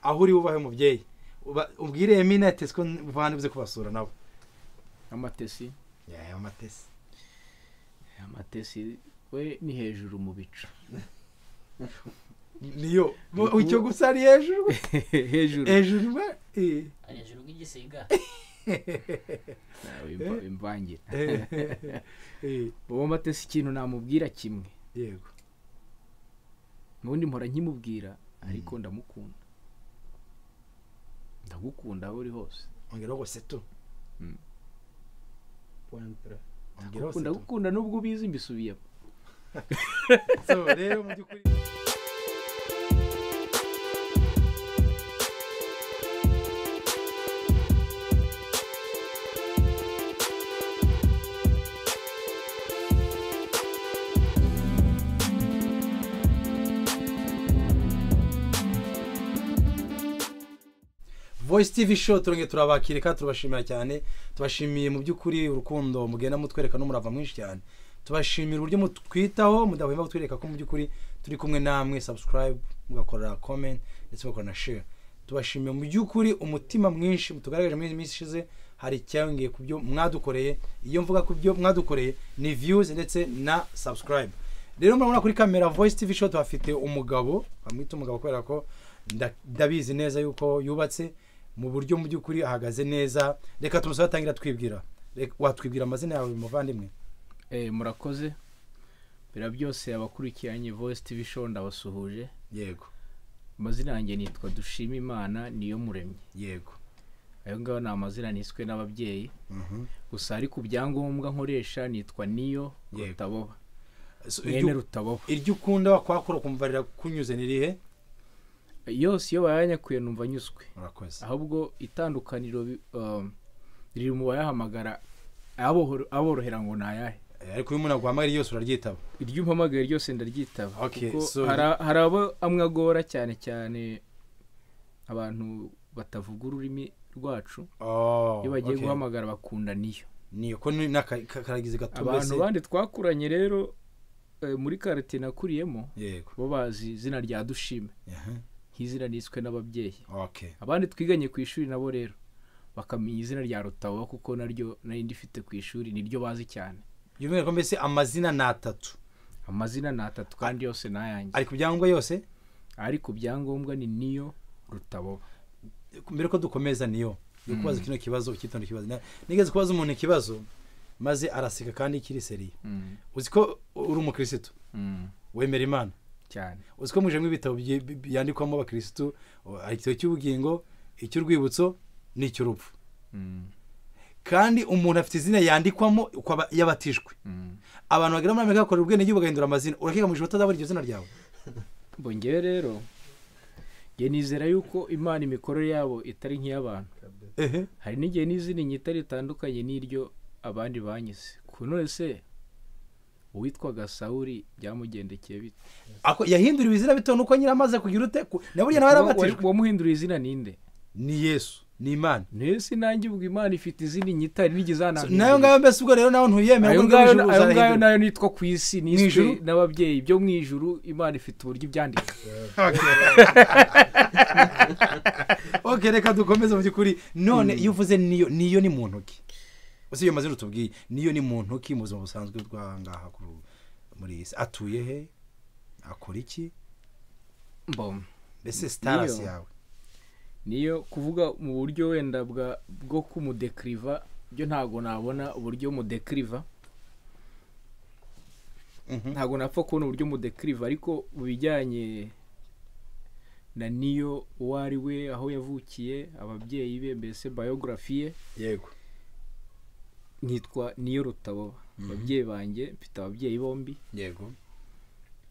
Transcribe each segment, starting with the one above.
aho uri wubahe umubyeyi Uba- ubwire emine ati ko muvana uze kubasura nabo amatesi yewe amatesi amatesi we ni hejuru mu bicu niyo mu- icyo gusa ari hejuru hejuru hejuru we eh. hejuru bw'igisiga Nawe imva- imvangira Eh, eh, uwo matesi ikintu namubwira kimwe yego n'ubundi mpora nkimubwira ariko ndamukunda ndagukunda aho uri hose ongeraho ngo setu Mm. Pointre. Ongeraho ndagukunda setu. ndagukunda nubwo ubizi mbisubiyemo So, rero mu by'ukuri voice tv show turongeye turabakirika turabashimira cyane tubashimiye mu by'ukuri urukundo mugenda mutwereka n'umurava mwinshi cyane tubashimira uburyo mutwitaho mudahwema kutwereka ko mu by'ukuri turi kumwe namwe subscribe mugakora comment ndetse mugakora na share tubashimiye mu by'ukuri umutima mwinshi mutugaragaje muri iyi minsi ishize hari icyongeye ku byo mwadukoreye iyo mvuga ku byo mwadukoreye ni views ndetse na subscribe rero murabona kuri kamera voice tv show tuhafite umugabo bamwita umugabo kubera ko nda- ndabizi neza yuko yubatse mu buryo mu by'ukuri ahagaze neza reka tumusabe atangira twibwira Reka- watwibwira amazina yawe muvandimwe Eh, murakoze bira byose abakurikiranye voice tv show ndabasuhuje yego amazina yanjye nitwa dushima imana niyo muremye yego ayo ngayo ni amazina niswe n'ababyeyi Mhm. gusa ari ku byangombwa nkoresha nitwa niyo Yego. rutaboba So, mwene iryo- rutaboba iryo ukunda wakwakora ukumva rirakunyuze ni irihe yose iyo bayanyakuye numva nyuzwe murakoze ahubwo itandukaniro bi- um, riri mu bayahamagara abohoro- aborohera ngo ni ayahe Eh, ariko iyo umuntu aguhamagara yose uraryitaba iryo umpamagaye ryose ndaryitaba Okay, kuko so- hari- hari abo amwe agora cyane cyane abantu batavuga ururimi rwacu Oh, iyo bagiye okay. guhamagara bakunda niyo niyo ko ni- n'aka- ka- karagize abantu gatumbese bandi twakuranye rero eh, muri karitsiye nakuriyemo yego bo bazi izina rya dushime Aha. nk'izina niswe n'ababyeyi okay abandi twiganye ku ishuri nabo rero bakamenya izina rya rutabo kuko naryo nari ndifite ku ishuri niryo bazi cyane byumwihariko mbese amazina ni atatu amazina ni atatu kandi yose ni ayanjye ari ku byangombwa yose ari ku byangombwa ni niyo rutabo mbere ko dukomeza niyo yo kubaza kino kibazo ukitonda ikibazo Na- nigeze kubaza umuntu ikibazo maze araseka kandi kiri seriye uzi ko uri umukirisitu wemera imana cyane uzi ko mujemo ibitabo byi- bi- bi- byandikwamo abakirisitu o, hari igitabo cy'ubugingo icy'urwibutso n'icy'urupfu kandi umuntu afite izina yandikwamo uko aba- iyo abatijwe abantu bagera muri amerika bakorera ubwenegihugu bagahindura amazina urakeka mu ijoro utazabona iryo zina ryawe ngo ngewe rero nge nizera yuko imana imikorere yabo itari nk'iy'abantu ehe hari n'igihe n'izindi nyita ritandukanye n'iryo abandi banyize ku none se uwitwaga sawuri byamugendekeye bite Ako- yahinduriwe izina bitewe n'uko nyine amaze kugira ute ku- na burya nawe yarabatijwe Uwa- uwamuhinduriye izina ninde ni yesu ni imana ntese nanjye ubwo imana ifite izindi nyita hari n'igihe So, izanahindurira. nayo ngayo mbese ubwo rero nawe ntuyemera ayo ubwo ngayo ijuru ayo ngayo uzarahindura. nayo nitwa ku isi niswe ijuru? n'ababyeyi byo mu ijuru imana ifite uburyo ibyandika ok reka dukomeze mu by'ukuri none iyo uvuze niyo niyo ni muntu ki uzi iyo mazina utubwiye niyo ni muntu ki mu buzima busanzwe bw'ahangaha kuri ubu muri iyi si atuye he akora iki mbom mbese sitarasi Niyo. yawe niyo kuvuga mu buryo wenda bwa bwo kumudekiriva byo ntabwo nabona uburyo mudekiriva Mhm. ntabwo napfa kubona uburyo mudekiriva ariko mu bijyanye na niyo uwo ari we aho yavukiye ababyeyi be mbese bayogarafi ye yego nitwa niyo rutabo ababyeyi banjye mfite ababyeyi bombi yego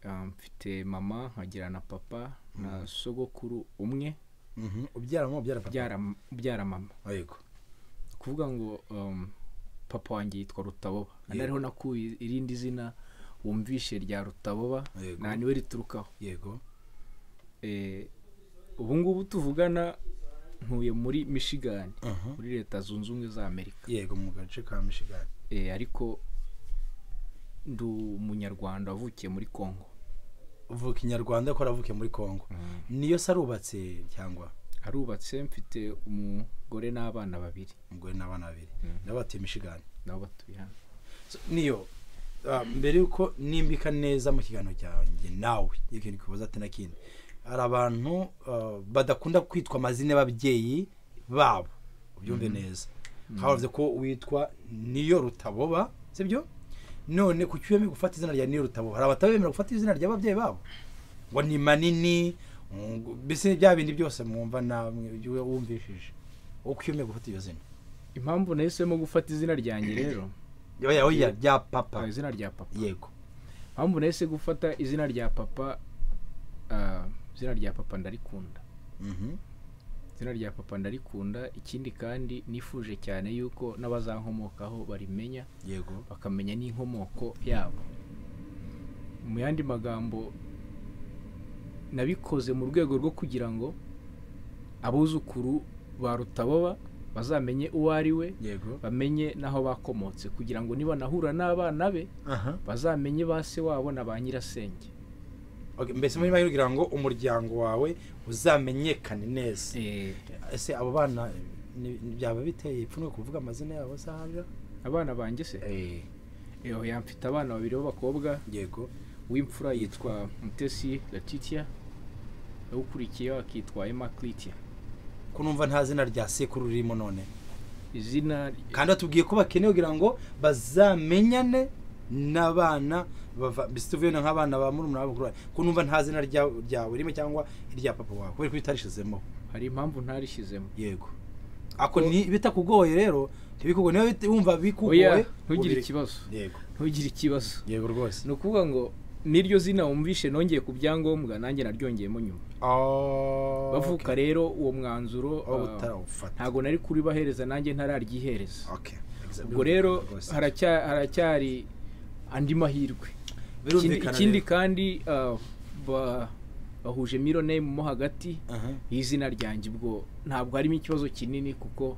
ah, mfite mama nkagira na papa na sogokuru umwe Mhm. ubyara mama ubyara papa ubyara ubyara mama yego kuvuga ngo um, papa wanjye yitwa rutaboba Yego. ariho nakuye irindi zina wumvishe rya rutaboba Yego. nta niwe riturukaho yego Eh, ubu ngubu tuvugana ntuye muri michigan Aha. muri leta zunze ubumwe za amerika yego mu gace ka mishigani Eh, ariko ndi umunyarwanda wavukiye muri congo uvuka inyarwanda ko aravuke muri kongo niyo se arubatse cyangwa arubatse mfite umugore n'abana babiri umugore n'abana babiri Mm. nabo batuye mishigani nabo batuye hano So, niyo ah, mbere yuko nimbika neza mu kiganiro cyanjye nawe ikintu kibaza ati na kindi hari abantu ah, badakunda kwitwa amazina y'ababyeyi babo ubyumve neza havuze ko witwa niyo rutaboba sibyo none kuki wemeye gufata izina rya niyo rutaboba hari abatabemera gufata izina ry'ababyeyi babo ngo ni manini ngo- mbese bya bindi byose mwumva namwe ibyo wumvishije wowe kuki wemeye gufata iryo zina impamvu nahisemo gufata izina ryanjye rero Oya, oya, rya papa ah, izina rya papa yego mpamvu nahise gufata izina rya papa ah, izina rya papa ndarikunda Mhm. izina rya papa ndarikunda ikindi kandi nifuje cyane yuko n'abazankomokaho barimenya yego bakamenya n'inkomoko yabo mu yandi magambo nabikoze mu rwego rwo kugira ngo abuzukuru ba rutaboba bazamenye uwo ari we yego bamenye n'aho bakomotse kugira ngo nibanahura n'abana be aha bazamenye ba se wabo na ba nyirasenge okay. mbese muri make kugira ngo umuryango wawe uzamenyekane neza ese abo bana ni- ni- byaba biteye ipfunwe kuvuga amazina yabo saharira abana banjye se Eho, ya mfite abana babiri b'abakobwa yego w'imfura yitwa mutesi latitia ukurikiyeho akitwa emma clitia ko numva nta zina rya sekuru ririmo none izina kandi atubwiye ko bakeneye kugira ngo bazamenyane n'abana bava mbese tuvuye no nk'abana ba murumuna wabo kuri ko numva nta zina rya- ryawe ririmo cyangwa irya papa wawe kubera ko bitarishizemo hari impamvu ntarishyizemo yego ako ni bitakugoye rero ntibikugoye niba bit- wumva bikugoye oya ntugire ubireke. ikibazo yego ntugire ikibazo yego rwose ni ukuvuga ngo n'iryo zina wumvishe nongeye ku byangombwa nanjye naryongeyemo nyuma bavuka rero uwo mwanzuro aho ah, butarawufata ntabwo nari kuribahereza nanjye ntararyihereza Okay, exactly. ubwo rero Rwose. haracya- haracyari andi mahirwe Ikindi- Birumvikana ikindi rero. kandi ah, ba- bahuje mironeme mo hagati Aha. y'izina ryanjye ubwo ntabwo harimo ikibazo kinini kuko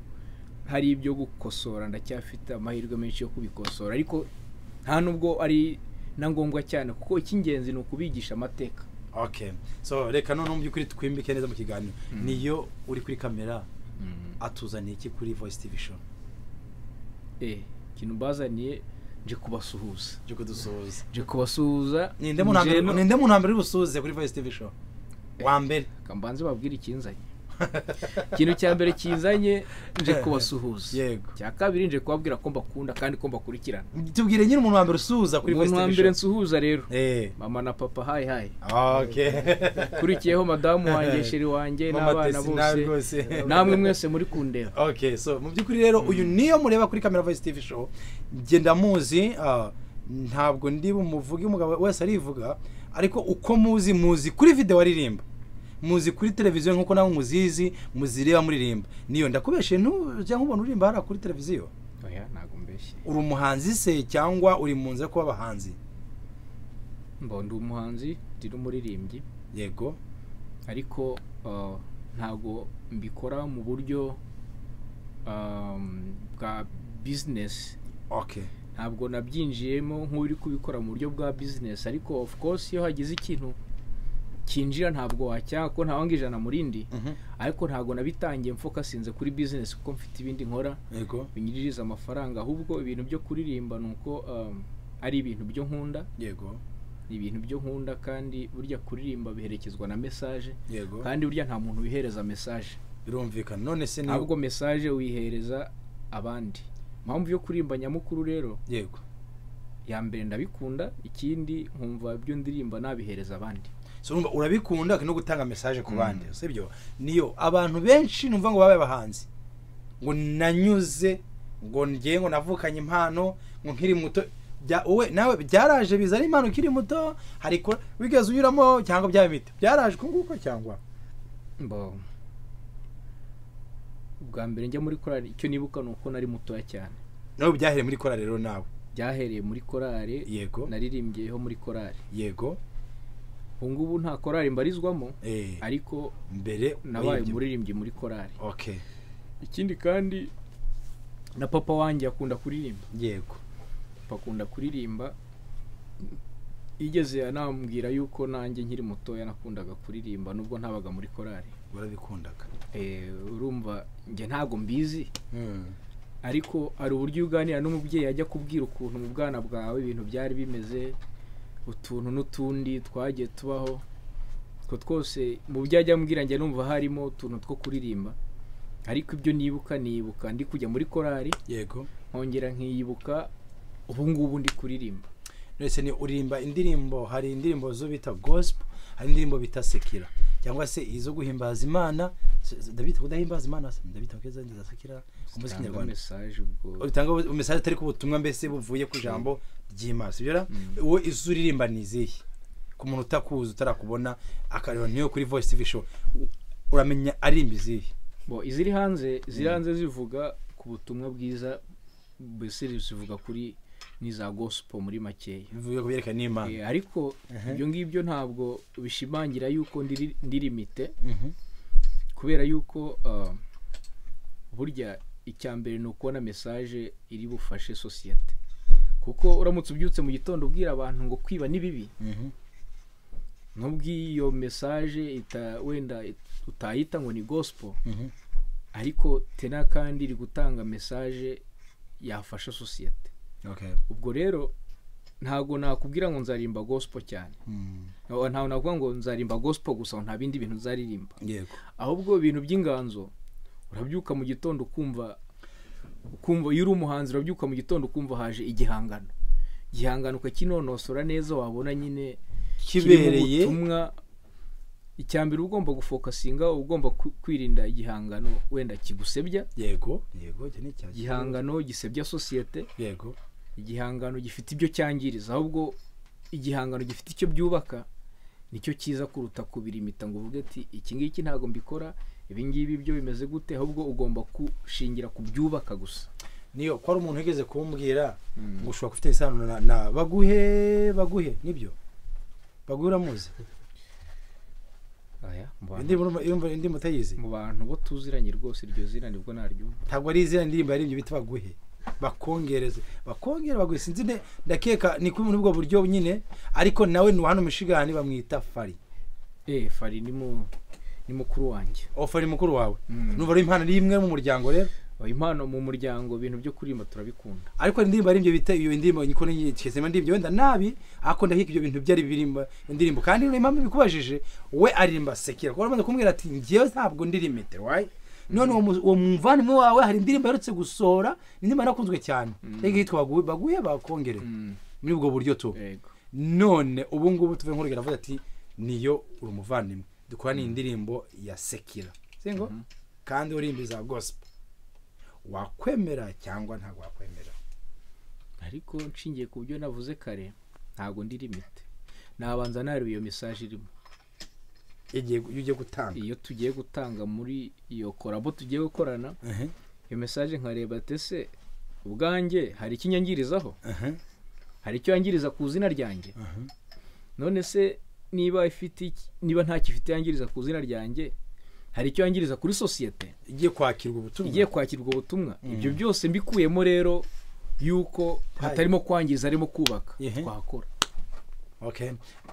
hari ibyo gukosora ndacyafite amahirwe menshi yo kubikosora ariko nta nubwo ari na ngombwa cyane kuko icy'ingenzi ni ukubigisha amateka okay so reka none mu by'ukuri twimbike neza mu kiganiro Mm. niyo uri kuri kamera atuzaniye iki kuri voice tv show Eh, ikintu bazaniye nje kubasuhuza byo kudusuhuza nje kubasuhuza ninde mu nambere nje no- ninde mu nambere usuhuze kuri voice tv show wa mbere Reka mbanze babwire ikinzanye ikintu cya mbere kinzanye nje kubasuhuza Yego. cya kabiri nje kubabwira ko mbakunda kandi ko mbakurikirana tubwire nyine umuntu wa mbere usuhuza kuri voice umuntu wa tv mbere show nsuhuza rero eh mama na papa hayi hayi okay ukurikiyeho madamu wanjye sheri wanjye Mama n'abana Tesi nawe bose rwose. namwe mwese muri kundeba okay so mu by'ukuri rero uyu niyo mureba kuri kamera voice tv show njye ndamuzi ah, ntabwo ndi bumuvuge umugabo wese arivuga ariko uko muzi muzi kuri video aririmba muzi kuri televiziyo nk'uko nawe muzizi muzireba muririmba niyo ndakubeshe ntujya nk'ubona uririmba hariya kuri televiziyo oya ntabwo mbeshye uri umuhanzi se cyangwa uri mu nzira yo kuba abahanzi mbo ndi umuhanzi ndi n'umuririmbyi yego ariko uh, ntabwo mbikora mu buryo um, bwa bizinesi okay ntabwo nabyinjiyemo nk'uri kubikora mu buryo bwa bizinesi ariko of course iyo hagize ikintu kinjira ntabwo wacyaha ko ntawanga ijana mu rindi Mhm. ariko ntabwo nabitangiye mfokasinze kuri bizinesi kuko mfite ibindi nkora yego binyinjiriza amafaranga ahubwo ibintu byo kuririmba ni uko um, ari ibintu byo nkunda yego ni ibintu byo nkunda kandi burya kuririmba biherekezwa na mesaje yego kandi burya nta muntu wihereza mesaje birumvikana none se ni ntabwo mesaje wihereza abandi impamvu yo kuririmba nyamukuru rero yego ya mbere ndabikunda ikindi nkumva ibyo ndirimba nabihereza abandi so urumva urabikunda kandi no gutanga message ku Mm. bandi sibyo niyo abantu benshi numva ngo babaye abahanzi ngo nanyuze ngo ngiye ngo navukanye impano ngo nkiri muto bya wowe nawe byaraje biza ari impano ukiri muto hari ko wigeze unyuramo cyangwa byabaye bite byaraje uko nguko cyangwa mbo ubwa mbere njya muri korari icyo nibuka ni uko nari mutoya cyane nawe byahereye muri kora rero nawe byahereye muri korari yego naririmbyeho muri korari yego ubu ngubu nta korari mbarizwamo eh ariko mbere nabaye uribye. umuririmbyi muri korari okay ikindi kandi na papa wanjye akunda kuririmba yego papa akunda kuririmba yigeze anambwira yuko nanjye nkiri mutoya nakundaga kuririmba nubwo ntabaga muri korari urabikundaga eh, urumva njye ntabwo mbizi Mm. ariko hari uburyo iyo uganira n'umubyeyi ajya kubwira ukuntu mu bwana bwawe ibintu byari bimeze utuntu n'utundi twagiye tubaho utwo twose mu byo ajya ambwira njye numva harimo utuntu two kuririmba ariko ibyo nibuka nibuka ndi kujya muri korari yego nkongera nkiyibuka ubu ngubu ndi kuririmba ndetse ni uririmba indirimbo hari indirimbo zo bita gospel hari indirimbo bita sekira cyangwa se izo guhimbaza imana se- se- ndabita kudahimbaza imana se? ndabita keza ngiza sekira umuziki Tanga nyarwanda mesaje ubwo utanga mesaje atari ku butumwa mbese buvuye ku ijambo ry'imana sibyo ra Mm. wowe izo uririmba ni izihe ku muntu utakuzi utarakubona akareba niyo kuri voice tv show u- uramenya arimba izihe bo iziri hanze iziri hanze zivuga ku butumwa bwiza mbese zivuga kuri n'iza gospel muri makeya bivuye ku byerekana n'imana Eh, ariko Aha. ibyo ngibyo ntabwo bishimangira yuko ndiri- ndi limite Mhm. kubera yuko ah, burya icya mbere ni ukubona mesaje iri bufashe sosiyete kuko uramutse ubyutse mu gitondo ubwira abantu ngo kwiba ni bibi Mhm. nubwo iyo mesaje ita- wenda utayita ngo ni gospel Mhm. ariko tena kandi iri gutanga mesaje yafasha sosiyete Okay. ubwo rero ntabwo nakubwira ngo nzarimba gospel cyane Mm. ntabwo nakuvuga ngo nzarimba gospel gusa nta bindi bintu nzaririmba yego ahubwo ibintu by'inganzo urabyuka mu gitondo ukumva ukumva iyo uri umuhanzi urabyuka mu gitondo ukumva haje igihangano igihangano ukakinonosora neza wabona nyine kibereye kirimo ubutumwa icya mbere uba ugomba gufokasinga uba ugomba ku- kwirinda igihangano wenda kigusebya yego yego iki ni icya- igihangano gisebya sosiyete yego igihangano gifite ibyo cyangiriza ahubwo igihangano gifite icyo byubaka nicyo cyiza kuruta kubirimita ngo uvuge ati iki ngiki ntabwo mbikora ibi ngibi byo bimeze gute ahubwo ugomba gushingira ku byubaka gusa niyo ko hari umuntu wigeze kumbwira ngo ushobora gufite isano na, na baguhe baguhe nibyo baguhe uramuzi aya mu bantu- indirimbo urumva- urumva indirimbo utayizi mu bantu bo tuziranye rwose iryo zina nibwo naryumva ntabwo ari izina indirimbo yaririmbye bita baguhe bakongereze bakongera baguhe sinzi ne ndakeka ni kuri muri ubwo buryo nyine ariko nawe ni hano mushigani bamwita fari eh fari ni mu ni mukuru wanjye o fari mukuru wawe Mm. numva ari impano ari imwe mu muryango rero Oya, impano mu muryango ibintu byo kuririmba turabikunda ariko hari indirimbo yaririmbye bita iyo ndirimbo niko nyikezemo ndirimbo wenda nabi ariko ndakeka ibyo bintu byari birimba indirimbo kandi niyo mpamvu bikubajije we aririmba sekera kuko bamaze kumubwira ati ngewe ntabwo ndi limite wayi none uwo mu- uwo muvandimwe wawe hari indirimbo aherutse gusohora ni indirimbo yarakunzwe cyane reka yitwa baguhe baguhe bakongere muri ubwo buryo tu yego none ubu ngubu tuve nkurugero avuga ati niyo uri umuvandimwe dukora ni indirimbo ya sekira singo kandi urimba iza gospel wakwemera cyangwa ntabwo wakwemera ariko nshingiye ku byo navuze kare ntabwo ndi limite nabanza nareba iyo mesaje irimo igihe iyo ugiye gutanga iyo tugiye gutanga muri iyo korabo tugiye gukorana iyo mesaje nkareba tese ubwanjye hari icyo inyangirizaho hari icyo yangiriza ku izina ryanjye none se niba ifite iki- niba nta gifite yangiriza ku izina ryanjye hari icyo yangiriza kuri sosiyete igiye kwakirwa ubutumwa igiye kwakirwa ubwo butumwa ibyo byose mbikuyemo rero yuko hatarimo kwangiza harimo kubaka Ihe. twakora okay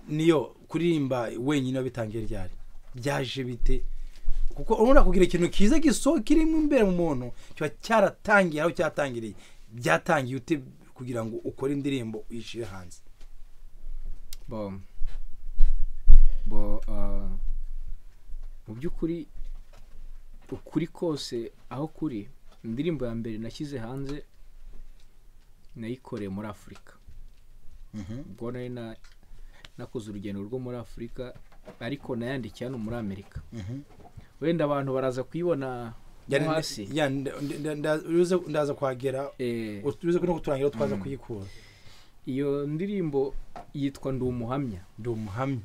niyo kuririmba wenyine wabitangiye ryari byaje bite kuko urabona kugira ikintu kiza giso kirimo imbere mu muntu kiba cyaratangiye aho cyatangiriye byatangiye ute kugira ngo ukore indirimbo uyishyire hanze bo bo ah, mu by'ukuri ukuri kose aho kuri indirimbo ya mbere nashyize hanze nayikoreye muri afurika ubwo nari na- nakoze urugendo rwo muri afurika ariko nayandikiye hano muri amerika wenda abantu baraza kuyibona Yari- mo hasi ya, nda- nda- nda- uruze- ndaza kuhagera Eh, uruze no kuturangira aho twaza kuyikura iyo ndirimbo yitwa ndi umuhamya ndi umuhamya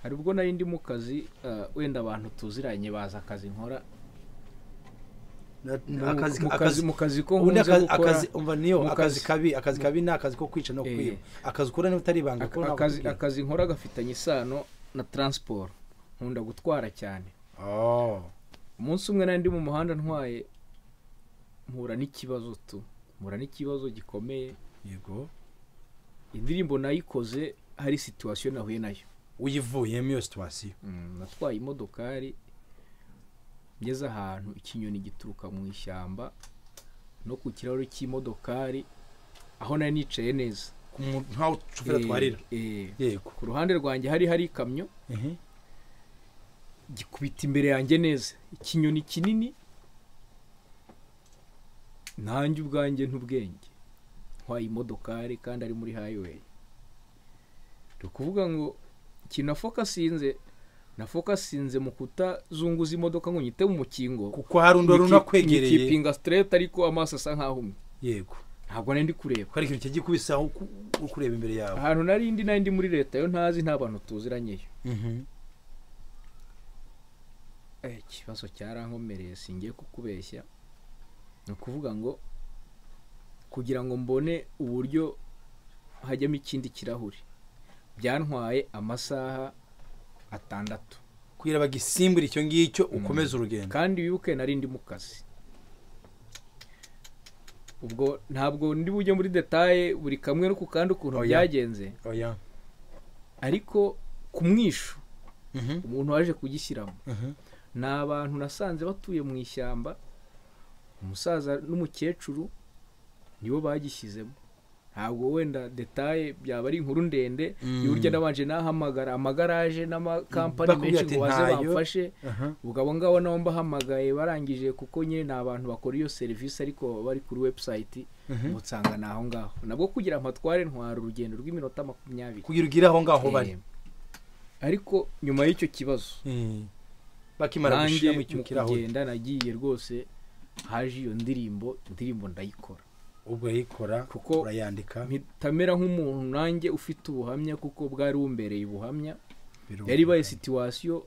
hari ubwo nari ndi mu kazi ah, wenda abantu tuziranye baza akazi nkora Na- mu- akazi mu akazi kazi mu kazi ko ubundi nkunze akazi gukora akazi umva niyo mu akazi kazi. kabi akazi kabi ni akazi ko kwica no Eh. kwiba akazi ukora niba utari ibanga aka- akazi akazi nkora gafitanye isano na taransiporo nkunda gutwara cyane umunsi umwe nari ndi mu muhanda ntwaye mpura n'ikibazo tu mpura n'ikibazo gikomeye yego indirimbo nayikoze hari situwasiyo nahuye nayo uyivuyemo iyo situwasiyo Mm, natwaye imodokari ngeze ahantu ikinyoni gituruka mu ishyamba no ku kirahuri cy'imodokari aho nari nicaye neza nkaho shoferi atwarira Eh, eh. yego ku ruhande rwanjye hari hari ikamyo Mhm. gikubita imbere yanjye neza ikinyoni kinini nanjye ubwanjye ntubwenge ntwaye imodokari kandi ari muri highway turi kuvuga ngo ikintu nafokasinze nafokasinze mu kutazunguza imodoka ngo nyite mu mukingo kuko hari undi wari unakwegereye nyikipinga straight ariko amaso asa nk'aho umwe yego ntabwo nari ndi kureba kuko hari ikintu cyagikubise aho ku- uri kureba imbere yawe ahantu nari ndi nari ndi muri leta yo ntazi nta bantu tuziranyeyo Mhm. Eh, ikibazo cyarankomereye singiye kukubeshya ni ukuvuga ngo kugira ngo mbone uburyo hajyamo ikindi kirahuri byantwaye amasaha atandatu kugira bagisimbure icyo ngicyo ukomeze urugendo kandi wibuke nari ndi mu kazi ubwo ntabwo ndi bujye muri detaye buri kamwe no ku kandi ukuntu Oya. byagenze oya ariko ku mwishu Mhm. umuntu waje kugishyiramo Mhm. ni abantu nasanze batuye mu ishyamba umusaza n'umukecuru nibo bagishyizemo ntabwo wenda detaye byaba ari inkuru ndende Mm. y'uburyo nabanje nahamagara amagaraje n'amakampani Bakubwira menshi ati, ngo baze "Ntayo." bamfashe Aha. ubwo abo ngabo nabo mbahamagaye barangije kuko nyine ni abantu bakora iyo serivisi ariko baba bari kuri webusayiti Mhm. ngo nsanga ni aho ngaho nabwo kugira amatware ntwara urugendo rw'iminota makumyabiri kugira ugire aho ngaho bari Eh, ariko nyuma y'icyo kibazo Mhm. bakimara nanjye gushyiramo icyo mu kirahuri kugenda nagiye rwose haje iyo ndirimbo indirimbo ndayikora ubwo yikora Kuko urayandika mpita nk'umuntu nanjye ufite ubuhamya kuko bwari bumbereye ubuhamya biruhuka. yari ibaye situwasiyo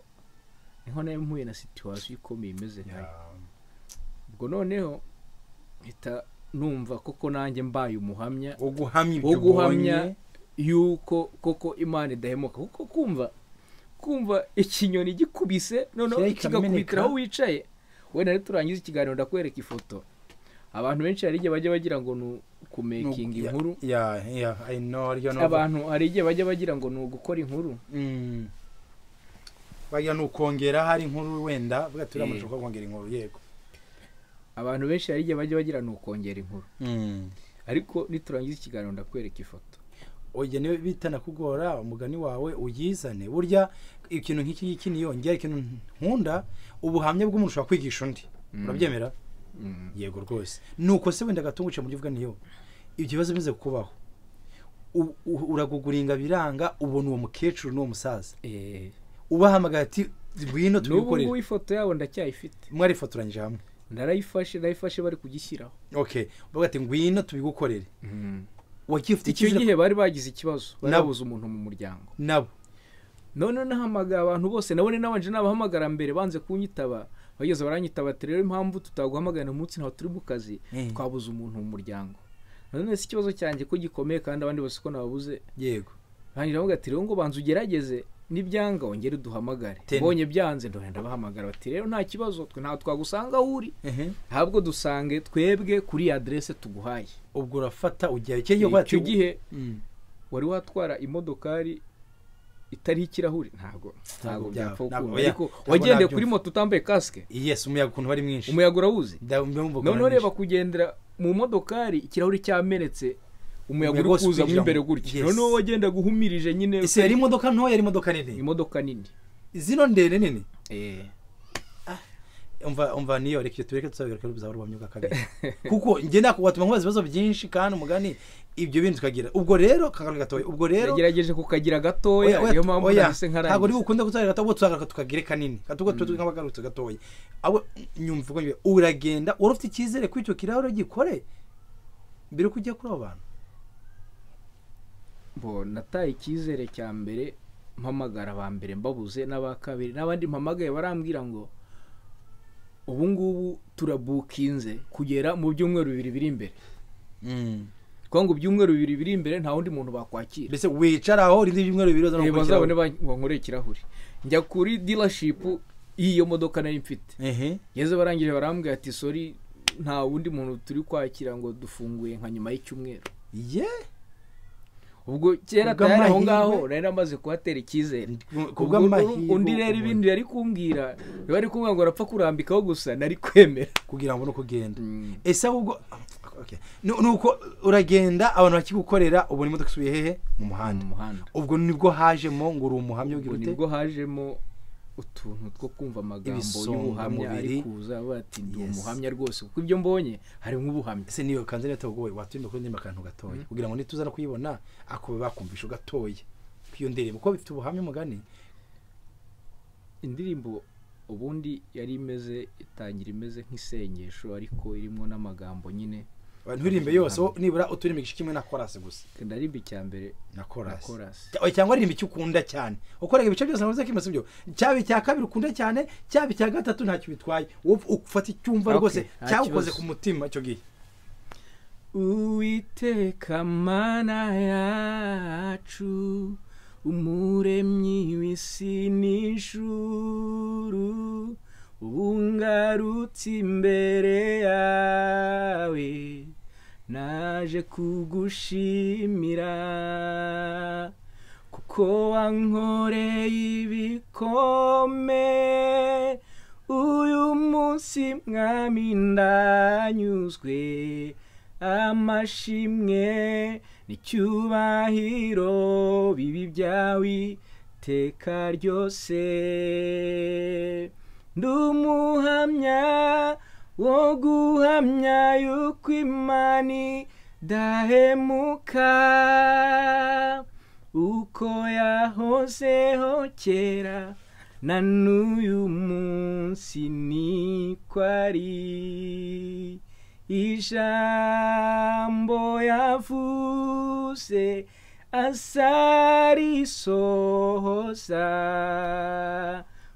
niho nayo mpuye na situwasiyo ikomeye imeze Ya. nkayo ubwo noneho mpita numva koko nanjye mbaye umuhamya wo guhamya wo ibyo guhamya ubonye yuko koko imana idahemuka kuko kumva kumva ikinyoni gikubise noneho Kirahita kigakubitira kimeneka. aho wicaye wenda turangiza ikiganiro ndakwereka ifoto abantu benshi hari igihe bajya bagira ngo ni ukumekinga Nugu- ya- inkuru ya ya i know ariyo nova abantu hari igihe bajya bagira ngo ni ugukora inkuru Mm. bagira ni ukongera hari inkuru wenda bwa turi amajwi Eh. ko kongera inkuru yego abantu benshi hari igihe bajya bagira ni ukongera inkuru ariko niturangiza ikiganiro ndakwereka ifoto oya niwe bita nakugora umugani wawe uyizane burya ikintu nk'iki ngiki niyo ngira ikintu nkunda ubuhamya bw'umuntu ushobora kwigisha undi Mm. urabyemera Mm. yego rwose nuko se wenda gatunguce mu buryo bwa niyo ibyo bibazo bimaze kubaho u- u- uraguguringa biranga ubona uwo mukecuru n'uwo musaza Eh, ubahamagaye ati ngwino n'ubu ngubu tubikorere ifoto yabo ndacyayifite mwarifotoranyije hamwe narayifashe narayifashe bari kugishyiraho okay bavuga ati ngwino tubigukorere wakifite icyo icyizere gihe bari bagize ikibazo bari Nabo. babuze umuntu mu muryango nabo none nahamagaye abantu bose nabone nabanje nabahamagara mbere banze kunyitaba bageze baranyitaba ati rero impamvu tutaguhamagarira umunsi ntawe turi mu kazi Eh. twabuze umuntu mu muryango none si ikibazo cyanjye ko gikomeye kandi abandi bose ko nababuze yego rangira avuga ati rero ngo banza ugerageze nibyanga wongere uduhamagare Ten. mbonye byanze ndagenda bahamagara bati rero nta kibazo twe ntawe twagusanga aho uri ahubwo dusange twebwe kuri iyi aderese tuguhaye ubwo urafata ujyayo icyo gihe icyo gihe wari watwara imodokari itariho ikirahuri ntabwo ntabwo byaba- byapfa gukunda ntabwo ariko ntabwo wagendeye kuri nabyumva. moto utambaye kasike yes umuyaga ukuntu wari mwinshi umuyaga urawuzi Nda- ndumva ukuntu noneho ari reba mwinshi. kugendera mu modokari ikirahuri cyamenetse umuyaga Umuyaga uri wose kuza mo ubinjiramo. imbere gutya Yes. noneho wagendaga uhumirije nyine ese yari imodoka ntoya yari imodoka nini imodoka nini zino ndende nini eh umva umva niyo reka icyo tureke tuzabwira ko bizaba urwamyo bwa kabiri kuko njye nako watuma nkubaza ibibazo byinshi kandi umugani ibyo bintu tukagira ubwo rero kagaruka gatoya ubwo rero yagerageje kukagira gatoya oya niyo mpamvu oya nahise ntabwo ari nkarangiza bukunde kutuzarira gato ubwo tuzagaruka tukagire kanini gatuko twe nk'abagarutse gatoya abo nyumva uko nyumva uragenda wari ufite icyizere ko icyo kirahure gikore mbere yuko ujya kuri abo bantu bo nataye icyizere cya mbere mpamagara aba mbere mbabuze n'aba kabiri n'abandi mpamagaye barambwira ngo ubu ngubu turabukinze kugera mu byumweru bibiri biri imbere kuko ngo ibyumweru bibiri biri imbere nta wundi muntu bakwakira mbese wicara aho rindi ibyumweru bibiri Eh, bazana bazabone bankoreye ikirahuri njya kuri dealership y'iyo modoka nari mfite ngeze barangije barambwira ati sori nta wundi muntu turi kwakira ngo dufunguye nka nyuma y'icyumweru ye ubwo kera Kubw'amahirwe- atari aho ngaho nari namaze kuhatera icyizere kubw'amahirwe undi rero umuntu- ibindi yari kumbwira biba ari kumbwira ngo arapfa kurambikaho gusa nari kwemera kugira ngo no kugenda ese ahubwo okay. ni ni uko uragenda abantu bakigukorera ubona imodoka isubiye hehe mu muhanda mu muhanda ubwo nibwo hajemo ngo uri umuhamya ubwo w'ibwite nibwo hajemo utuntu two kumva amagambo Ibisonga y'ubuhamya ari mubiri. kuza bati ndi Yes. umuhamya rwose kuko ibyo mbonye harimo ubuhamya ese niyo kanze neta wowe waturinda kuri ndemba akantu gatoya kugira ngo nituza no kuyibona ako bakumvisha gatoya iyo ndirimbo kuko bifite ubuhamya umugani indirimbo ubundi yari imeze itangira imeze nk'isengesho ariko irimo n'amagambo nyine nturirimbe yose wowe nibura uturirimba igice kimwe na korasi gusa ndarimba icya mbere na na korasi korasi Cya- oya, cyangwa aririmba icyo ukunda cyane ukora ibice byose ntabwo uzakimasa ibyo cyaba icya kabiri ukunda cyane cyaba icya gatatu ntacyo bitwaye wowe ufata icyumva Okay, rwose nta cyagukoze kibazo. ku mutima icyo gihe Uwiteka mana yacu umuremyi w'isi n'ijuru ubungarutse imbere yawe naje kugushimira kuko wankoreye ibikomeye uyu munsi mwami ndanyuzwe amashimwe n'icyubahiro bibi byawe iteka ryose ndumuhamya wo guhamya yuko imani dahemuka uko yahozeho kera na n'uyu munsi niko ari ijambo yavuze asarisohoza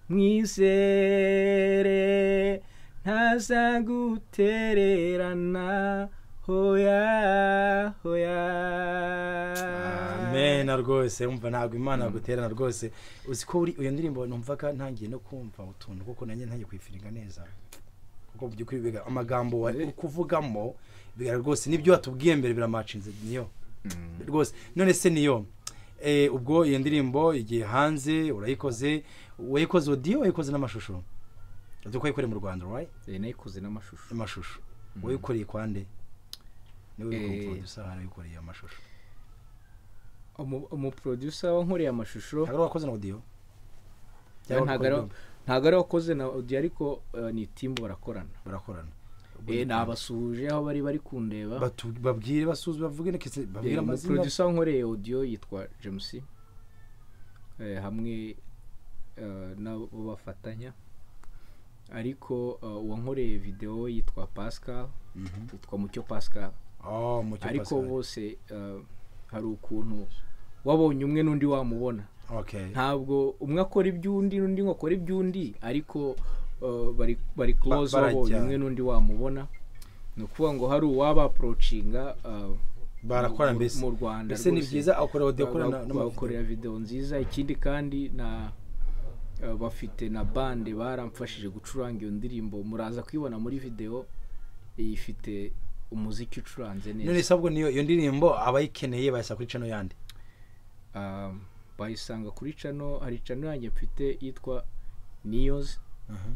mwizere ntazagutererana hoya hoya amena rwose umva ntabwo imana yaguterana rwose uzi ko uri- iyo ndirimbo numvaga ntangiye no kumva utuntu kuko nanjye ntangiye kuyifiringa neza kuko mu by'ukuri biga- amagambo wari uri kuvugamo bigaragara rwose n'ibyo watubwiye mbere biramacinze niyo rwose none se niyo Eh, ubwo iyo ndirimbo igiye hanze urayikoze wayikoze odiyo wayikoze n'amashusho uzi ko wayikoreye mu rwanda right Eh, nayikoze n'amashusho amashusho Mhm. wayikoreye kwande niwe Eh. wikomporodusa hano wikoreye amashusho Umu- umuproducer wankoreye amashusho ntabwo ari wakoze na odiyo Ntabwo ari- ntabwo ari wakoze na audio ariko eh, ni timu barakorana barakorana Eh, nabasuhuje aho bari bari kundeba Batu- babwire basuzume bavuge na kese babwire amazina umuproducer wankoreye audio yitwa james eh, hamwe eh, nabo bafatanya ariko eh, uwankoreye video yitwa pascal Mhm. yitwa mucyo pascal Oh, Mucyo ariko Pascal. bose eh, hari ukuntu wabonye umwe n'undi wamubona okay ntabwo umwe akora iby'undi n'undi ngo akora iby'undi ariko eh, bari bari close barajya. wabonye umwe n'undi wamubona ni ukuvuga ngo hari uwaba approachinga eh, barakora mu- mbese mu Rwanda mbese ni rwose. byiza akora audio akora na- n'amavideo bakorera videwo nziza ikindi kandi na eh, bafite na bande baramfashije gucuranga iyo ndirimbo muraza kuyibona muri videwo ifite umuziki ucuranze neza none se ahubwo niyo iyo ndirimbo abayikeneye bayasaba kuri channel yandi Um, bayisanga kuri cano hari cano yanjye mfite yitwa niyozi Mhm.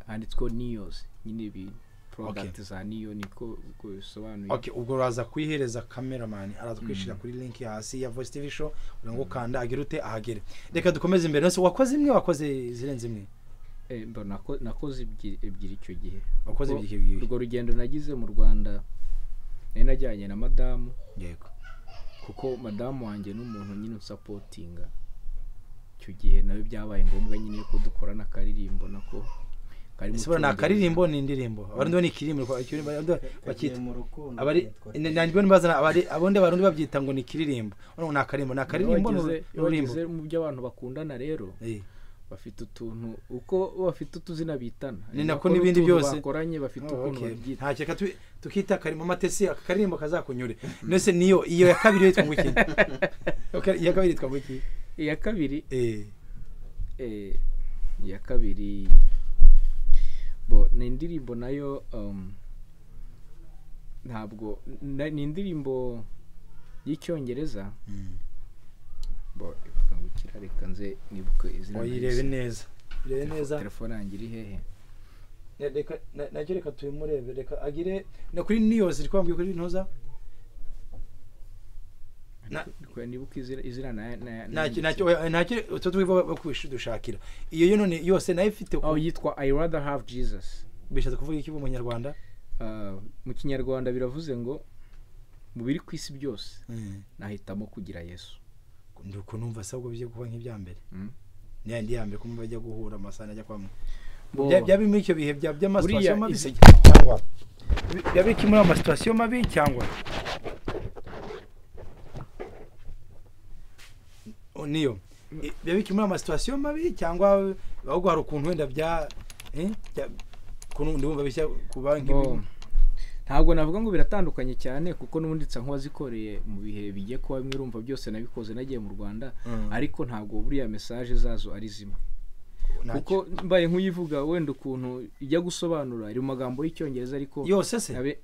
handitsweho niyozi nyine ibintu porodagiti za niyo niko uko bisobanuye okay ubwo uraza kuyihereza cameraman araza kwishyira kuri link hasi ya voice tv show kugira ngo ukanda agire ute ahagere reka dukomeze imbere nose wakoze imwe wakoze zirenze imwe Eh, mba nako- nakoze ebyi- ebyiri icyo gihe Wakoze Kuko ebyiri ebyiri. urwo rugendo nagize mu rwanda nari najyanye na madamu yego kuko madamu wanjye n'umuntu nyine usapotinga icyo gihe nawe byabaye ngombwa nyine ko dukorana akaririmbo nako kari mu ese buriya ni Cyongereza. akaririmbo ni indirimbo abarundi bo ni ikiririmbo ikirimbo bakita mu rukundo abari nanjye mbazana abari abundi abarundi babyita ngo ni ikiririmbo urabona ngo ni akaririmbo ni akaririmbo ni Bageze- ururimbo bageze mu byo abantu bakundana rero Eh, bafite utuntu uko bafite utuzina bitana Ni Ari nako nako n'ibindi n'utuntu byose. bakoranye bafite oh, ukuntu okay. babyita nta cyo reka tu- tukita akaririmbo matesi aka karirimbo kazakunyure nose niyo iyo ya kabiri yo yitwa ngo iki Okay, iya kabiri yitwa ngo iki iya kabiri Eh, eh, iya kabiri bo ni indirimbo nayo um, ntabwo na- ni indirimbo y'icyongereza bo bakangukira reka nze nibuke izina wayirebe nahise. neza irebe Telefo- neza telefone yanjye iri hehe Ne- reka na- nacyo reka tubimurebe reka agire na kuri niyose iri kwambwiye kuri ntuza Na- Reka nibuke izina izina na- na- ntacyo na- ntacyo oya, ntacyo utwo twiva bakwisha dushakira iyo yo none yose nayo ifite oh yitwa i rather have jesus bishatse kuvuga iki mu munyarwanda Ah, mu kinyarwanda biravuze ngo mu biri ku isi byose nahitamo kugira yesu ndi uko numva se ahubwo bijya kuba nk'ibya mbere Mm. niya ndi ya mbere ko bajya guhura amasaha ajya kwa mwe Bo- Bya- byaba muri icyo bihe bya Buriya by'amasitasiyo mabi izi- se cyangwa Bi- byaba iki muri amasitasiyo mabi cyangwa O, niyo I- byaba iki muri amasitasiyo mabi cyangwa ahubwo hari ukuntu wenda bya eh, bya- ukuntu ndi wumva bishya ku banki Bo- ntabwo navuga ngo biratandukanye cyane kuko n'ubundi nsa nk'uwazikoreye mu bihe bigiye kuba bimwe urumva byose nabikoze nagiye mu rwanda Mm. ariko ntabwo buriya mesaje zazo ari zimwe kuko kuko mbaye nk'uyivuga wenda ukuntu ijya gusobanura iri mu magambo y'icyongereza ariko yose se abe-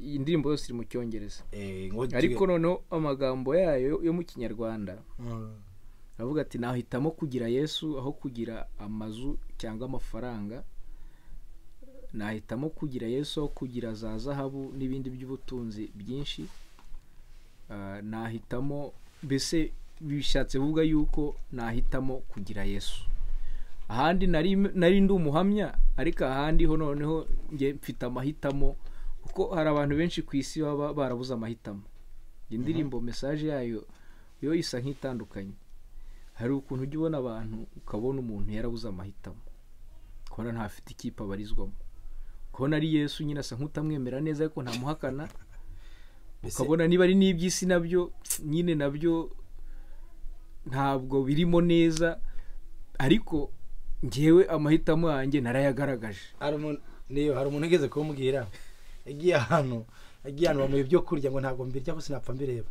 iyi ndirimbo yose iri mu cyongereza Eh, ngo tuge- ariko noneho amagambo yayo yo mu kinyarwanda Mm. aravuga ati nahitamo kugira yesu aho kugira amazu cyangwa amafaranga nahitamo kugira yesu aho kugira za zahabu n'ibindi by'ubutunzi byinshi Ah, nahitamo mbese bishatse kuvuga yuko nahitamo kugira yesu ahandi nari nari ndi umuhamya ariko ahandi ho noneho njye mfite amahitamo kuko hari abantu benshi ku isi baba barabuze amahitamo iyi ndirimbo mesaje yayo yo isa nk'itandukanye hari ukuntu ujya ubona abantu ukabona umuntu yarabuze amahitamo kubona ntafite ikipe abarizwamo kubona ari yesu nyine asa nk'utamwemera neza ariko ntamuhakana Mbese- ukabona niba ari n'iby'isi nabyo nyine nabyo ntabwo birimo neza ariko ngewe amahitamo yanjye narayagaragaje hari umuntu niyo hari umuntu ugeze kumbwira yagiye ahantu yagiye ahantu bamuha ibyo kurya ngo ntabwo mbirya ko sinapfa mbireba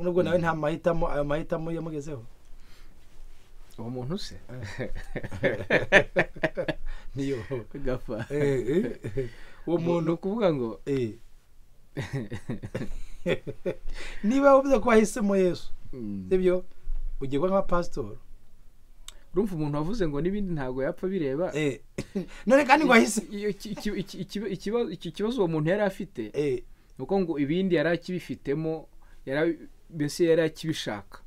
nubwo nawe nta mahitamo ayo mahitamo yamugezeho uwo muntu se niyo gapfa Eh, eh, eh. uwo umuntu muntu ukuvuga ngo eh. niba wavuze ko wahisemo yesu Mm. sibyo ugiye kuba nka pasitori urumva umuntu wavuze ngo n'ibindi ntabwo yapfa bireba Eh. none kandi ngo ahise Iyo- iki- iki- iki- ikiba- ikibazo- iki kibazo uwo muntu yari afite Eh, ni uko ngo ibindi yari akibifitemo yari- mbese yari akibishaka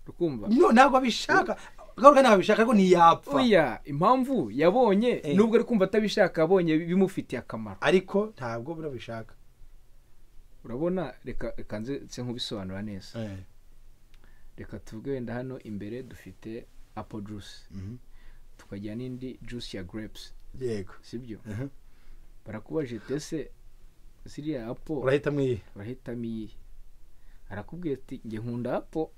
ukumva no ntabwo abishaka agaruka ntabwo abishaka ariko ntiyapfa oya impamvu yabonye Eh. nubwo ari kumva atabishaka yabonye bimufitiye akamaro ariko ntabwo burabishaka urabona reka reka nze nse nk'ubisobanura neza reka tuvuge wenda hano imbere dufite apple juice Mhm. tukagira n'indi juice ya grapes yego sibyo Mhm. barakubajije tese ziriya apple urahita mwiye urahitamo iyihe arakubwira ati njye nkunda apo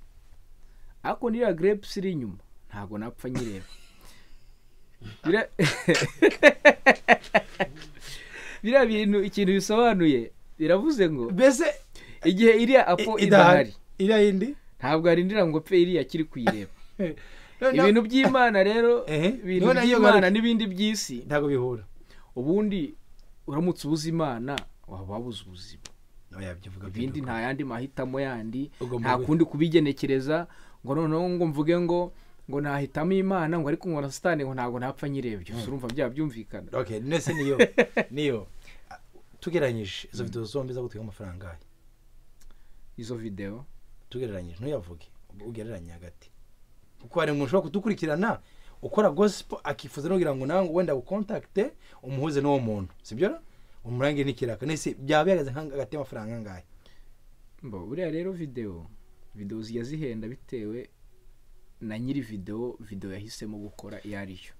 ariko niriya grapes iri inyuma ntabwo napfa nyireba Bira- biriya bintu ikintu bisobanuye biravuze ngo mbese igihe iriya apo i- idahari iriya yindi ntabwo arindira ngo pe iriya akiri kuyireba None- ibintu by'imana rero Ehe, ibintu none iyo by'imana bari- n'ibindi by'isi ntabwo bihura ubundi uramutse ubuze imana waba wabuze ubuzima ibindi nta yandi mahitamo yandi Ugomba nta gwe- kundi kubigenekereza ngo noneho ngo mvuge ngo ngo nahitamo imana ngo ariko ngo na satani ngo ntabwo napfa nyirebye gusa urumva byaba byumvikana okay none se niyo niyo Ah, tugereranyije izo videwo zombi zagutwaye amafaranga ahe izo videwo tugereranyije ntuyavuge ug- ugereranye hagati kuko hari umuntu ushobora kudukurikirana ukora gospel akifuza no kugira ngo nawe wenda gukontakite umuhuze n'uwo muntu sibyo umurangire n'ikiraka nese byaba bihagaze nka- hagati y'amafaranga angahe mbo buriya rero videwo videwo zijya zihenda bitewe na nyiri videwo videwo yahisemo gukora iyo ari yo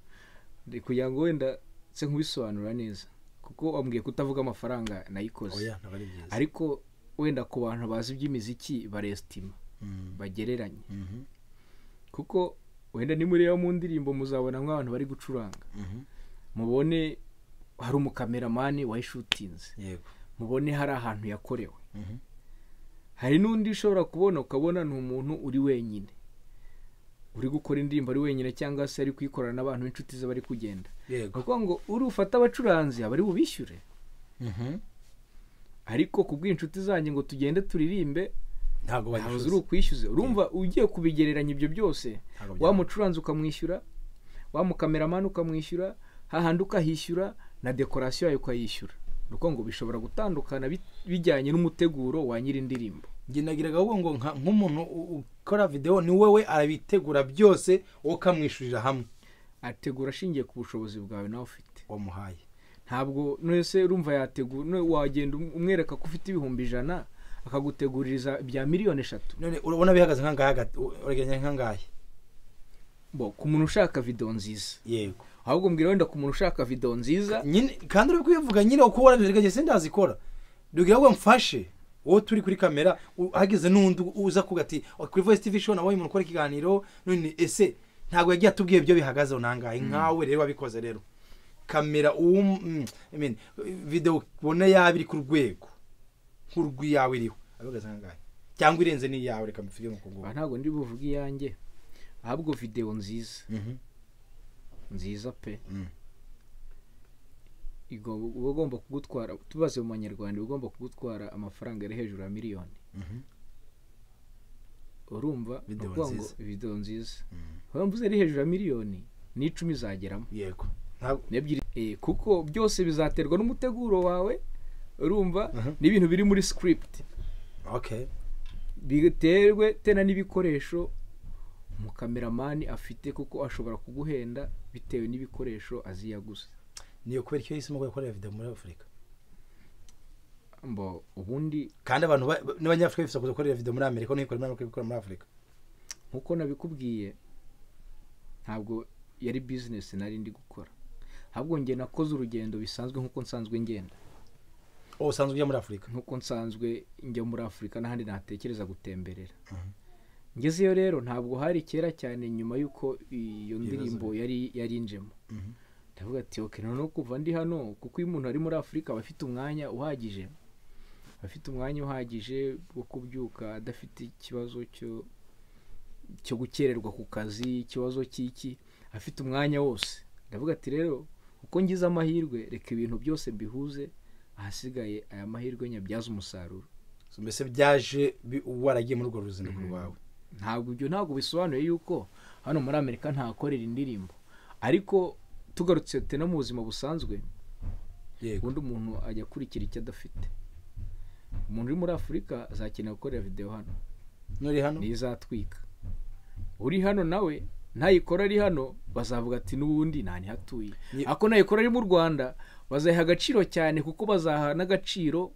Ndi kugira ngo wenda nse nkubisobanura neza kuko wambwiye kutavuga amafaranga nayikoze oya ntabwo ari byiza ariko wenda ku bantu bazi iby'imiziki barestima Mm. bagereranya Mhm. kuko wenda nimureba mu ndirimbo muzabona nk'abantu bari gucuranga Mhm. mubone hari umukameramani wayishutinze yego mubone hari ahantu yakorewe Mhm. hari n'undi ushobora kubona ukabona ni umuntu uri wenyine uri gukora indirimbo ari wenyine cyangwa se ari kuyikorana n'abantu b'inshuti ze bari kugenda yego kuko ngo uri ufate abacuranzi aba ari bubishyure Mhm. ariko ku bw'inshuti zanjye ngo tugende turirimbe ntabwo ntawe bagifite uri ukwishyuze urumva ugiye kubigereranya ibyo byose Ntabwo wa byaba. mucuranzi ukamwishyura wa mukameramani ukamwishyura hahandi ukahishyura na dekorasiyo yayo ukayishyura nuko ngo bishobora gutandukana bi- bijyanye n'umuteguro wa nyir'indirimbo njye nagiraga ahubwo ngo nka- nk'umuntu u- ukora videwo ni wowe arabitegura byose wowe ukamwishyurira hamwe ategura ashingiye ku bushobozi bwawe nawe ufite wamuhaye ntabwo nese urumva yategura no- wagenda um- umwereka ko ufite ibihumbi ijana akaguteguririza ibya miliyoni eshatu none urabona bihagaze nk'angahe hagati uragereranya nk'angahe bo ku muntu ushaka video nziza yego ahubwo mbwira wenda ku muntu ushaka video nziza nyine kandi uri kubivuga nyine uko warabiragaje sindazikora dugira ngo mfashe wowe turi kuri kamera u- hageze n'undi uza kuvuga ati "Oh, kuri voice tv show nabonye umuntu ukora ikiganiro none ese ntabwo yagiye atubwiye ibyo bihagazeho nangahe nkawe rero wabikoze rero kamera uwo mm, I mean, video ubona yaba iri ku rwego nk'urw'iyawe iriho abihagaze nangahe cyangwa irenze n'iyawe reka mbivuge nk'uko Aha nguko ntabwo ndi buvuge iyanjye ahubwo video nziza nziza pe Mm. Igomba- uba ugomba kugutwara tubaze mu banyarwanda uba ugomba kugutwara amafaranga ari hejuru ya miliyoni Mhm. urumva ni Video ukuvuga ngo nziza. video nziza Mm. urumva uzi ari hejuru ya miliyoni n'icumi zageramo yego ntabwo n'ebyiri Eh, kuko byose bizaterwa n'umuteguro wawe urumva Mhm. n'ibintu biri muri script okay biterwe tena n'ibikoresho umukameramani afite kuko ashobora kuguhenda bitewe n'ibikoresho azi yaguze niyo kubera icyo yahisemo ko yakorera video muri afurika mbo ubundi kandi abantu ba- ba- n'abanyafurika bifuza kuza gukorera video muri amerika n'ikora muri amerika gukora muri afurika nk'uko nabikubwiye ntabwo yari bizinesi nari ndi gukora ahubwo njye nakoze urugendo bisanzwe nk'uko nsanzwe ngenda ubu usanzwe ujya muri afurika nk'uko nsanzwe njya muri afurika n'ahandi natekereza gutemberera Mhm. ngezeyo rero ntabwo hari kera cyane nyuma y'uko Ibibazo. iyo ndirimbo yari yarinjemo ndavuga ati oke noneho kuva ndi hano kuko iyo umuntu ari muri afurika aba afite umwanya uhagije aba afite umwanya uhagije wo kubyuka adafite ikibazo cyo cyo gukererwa ku kazi ikibazo cy'iki afite umwanya wose ndavuga ati rero uko ngize amahirwe reka ibintu byose mbihuze ahasigaye aya mahirwe nyabyaze umusaruro So, mbese byaje bi- waragiye muri urwo ruzinduko Mhm. rwawe ntabwo ibyo ntabwo bisobanuye yuko hano muri amerika ntahakorera indirimbo ariko tugarutse tena mu buzima busanzwe yego ubundi umuntu ajya akurikira icyo adafite umuntu uri muri afurika azakenera gukorera videwo hano nuri hano niyo izatwika uri hano nawe ntayikora ari hano bazavuga ati n'ubundi nta ntihatuye Ni- ariko nayikora ari mu rwanda bazayiha agaciro cyane kuko bazaha n'agaciro